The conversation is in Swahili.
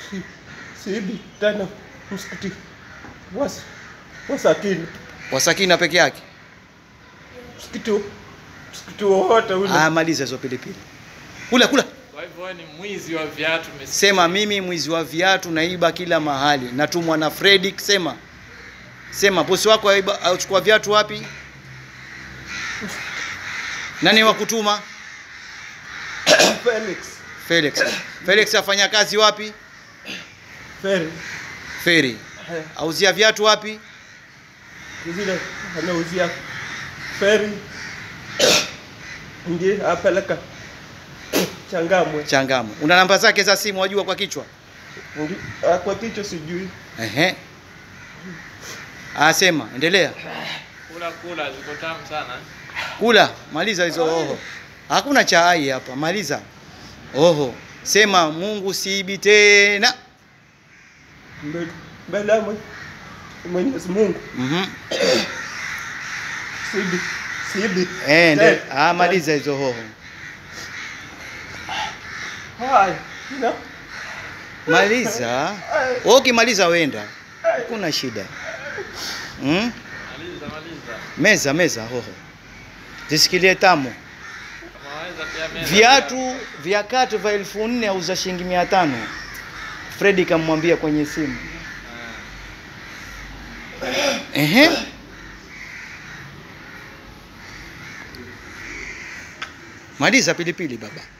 si, siibi tena msikiti was, wasakini Wasakina peke yake. msikiti msikiti wowote ule Ah, maliza hizo pilipili. Kula kula. Kwa hivyo wewe ni mwizi wa viatu umesikia? Sema mimi mwizi wa viatu naiba kila mahali. Natumwa na Fredrick sema. Sema bosi wako aiba achukua viatu wapi? Nani wa kutuma? Felix Felix. Felix afanya kazi wapi? Feri Feri. Eh, Auzia viatu wapi? zile anauzia feri ndiye apeleka Changamwe Changamu. Una namba zake za simu wajua kwa kichwa? Ndi- ah, kwa kichwa sijui Ehe. Asema, endelea. Kula kula ziko tamu sana. Kula, maliza hizo oho. Hakuna chai hapa, maliza. Oho. Sema Mungu siibi tena. Mbe- mbele ya Mwe- Mwenyezi Mungu Mhm. sibi sibi Eh, ndio. Eh, Ah, maliza hizo hoho. haya na Maliza. Wewe ukimaliza wenda. Hakuna shida. Mm? Maliza maliza. Meza meza hoho. Zisikilie tamu. Kama waweza pia meza. Viatu vya kati vya elfu nne auza shilingi mia tano. Fredi kamwambia kwenye simu. Ehe. Maliza pilipili baba.